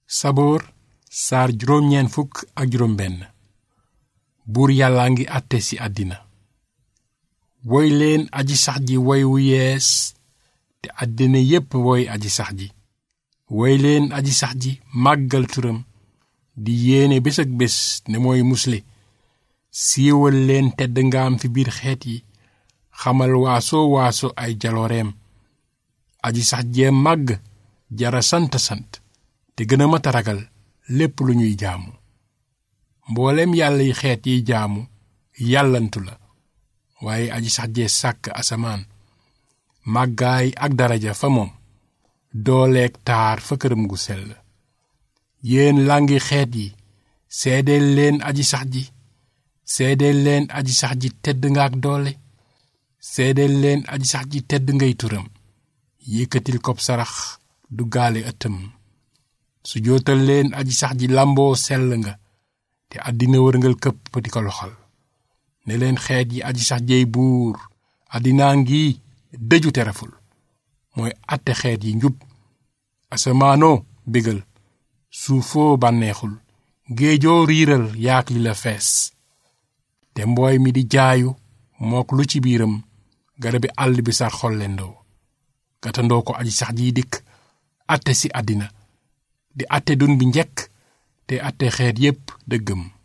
saboor saar juróom-ñeent fukk ak juróom benn buur yàllaa ngi àtte ci àddina woy leen aji sax ji woy wu yees te àddina yépp woy aji sax ji woy leen aji sax ji màggal turam di yéene bés ak bés ne mooy musle siiwal leen tedd ngaam fi biir xeet yi xamal waaso waaso ay jalooreem aji sax jee màgg jara sant sant te gën a mata ragal lépp lu ñuy jaamu mboolem yàlla yi xeet yiy jaamu yàllantu la waaye aji sax jee sàkk asamaan màggaay ak daraja fa moom dooleeg taar fa këram gu sell yéen làngi xeet yi seedeel leen aji sax ji seedeel leen aji sax ji tedd nga ak doole seedeel leen aji sax ji tedd ngay turam yëkkatil kob sarax du gaale ëttam su jootal leen aji sax ji làmboo sell nga te àddina wërngal këpp di ko loxal ne leen xeet yi aji sax jeey buur àddinaa ngi dëju tereful mooy àtte xeet yi njub asamaanoo bégal suufoo bànneexul géejoo riiral yaak li la fees te mbooy mi di jaayu mook lu ci biiram garabi àll bi sar xollendoo gatandoo ko aji sax jiy dikk àtte si àddina di àtte dun bi njekk te àtte xeet yépp dëggam